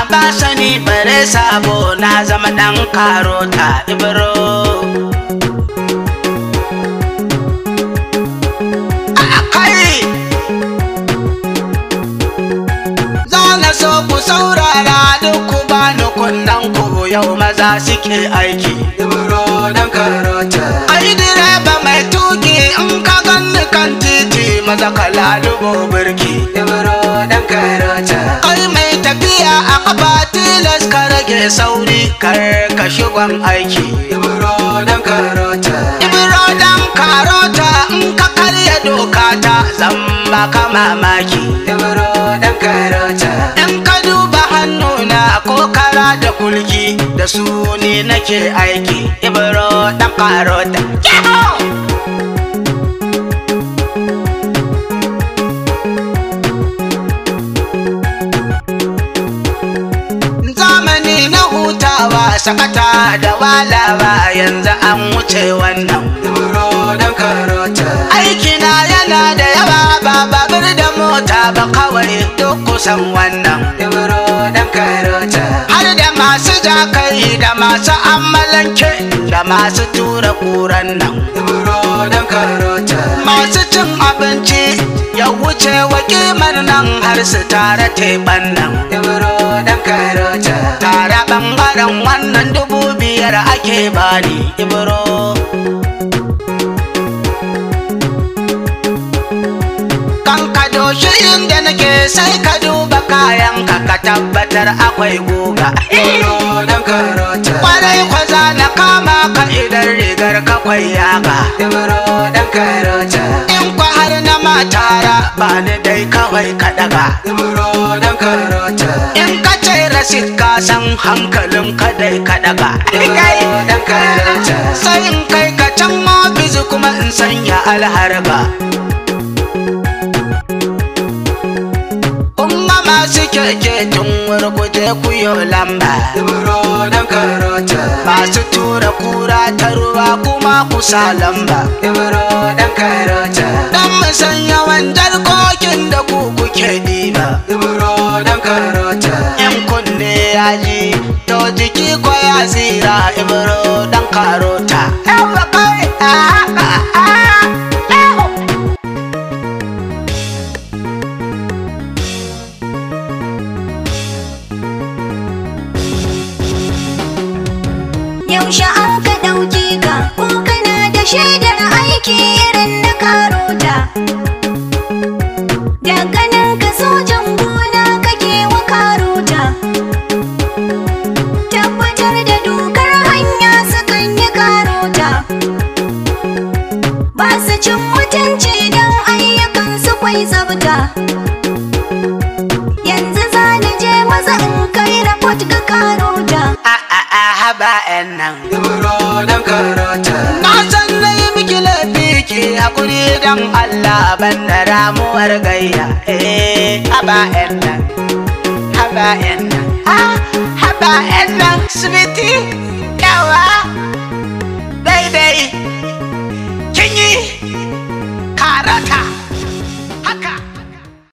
ba sani bare sabo na zama dan karota ibro a kai za na so ku saurara duk ku bani kunnan ku yau maza suke aiki Ibro dan karota ai direba mai tuki in ka ganni kan titi maza ka lalubo birki Ibro dan karota Kai mai tafiya a kafa tilas ka rage sauri kar ka shigon aiki. Ibro dan karota Ibro dan karota in ka karya doka ta zan baka mamaki. Ibro dan karota In ka duba hannuna ko kara da kulki da su ne nake aiki. Ibro dan karota. Yahoo! zamani na hutawa sakata da walawa yanzu an wuce wannan Ibro dan karota aikina yana da yawa ba babur da mota ba kawai duk kusan wannan Ibro dan karota har da masu jakai da masu amalanke da masu tura kuran nan Ibro dan karota masu cin abinci ya wuce wa kimar nan har su tare teɓan nan Ibro dan karota tare ɓangaren wannan dubu biyar ake bani ibro kan ka doshi inda nake sai ka duba kayan ka ka tabbatar akwai guga Ibro dan karota kwarai kwaza na kama ka idan rigar ka kwai yaga Ibro dan karota in kwa har na matara ba ni dai kawai ka daga Ibro dan karota in ka ce rasit ka san hankalin ka dai ka daga Ibro dan karota sai in kai ka can ofis kuma in sanya alharba Umma masu keke tun wurguje kuyo lamba Ibro dan karota Masu tura kura ta ruwa kuma kusa lamba Ibro dan karota Dan mu san yawan jarkokin da ku kuke diba Ibro dan karota In kunne ya ji to jiki ko ya tsira ibro dan karota Yawa kai ah, ah, ah, yawo. Yaushe an ka ɗauke ka ko kana da shaidar aiki irin na karota. Daga nan ka sojan gona kake wa karota. Tabbatar da dokar hanya sukan yi karota. Ba su cin mutunci don ayyukan su kwai tsabta. Yanzu za ni je maza in kai rapot ga karota. Ah, ah, ah, haba 'yan nan Ibro dan karota Na san na yi miki laifi ki hakuri don Allah ban da ramuwar gayya. Eh, haba 'yan nan, haba 'yan nan, ah, haba 'yan nan, sweetie, yawa.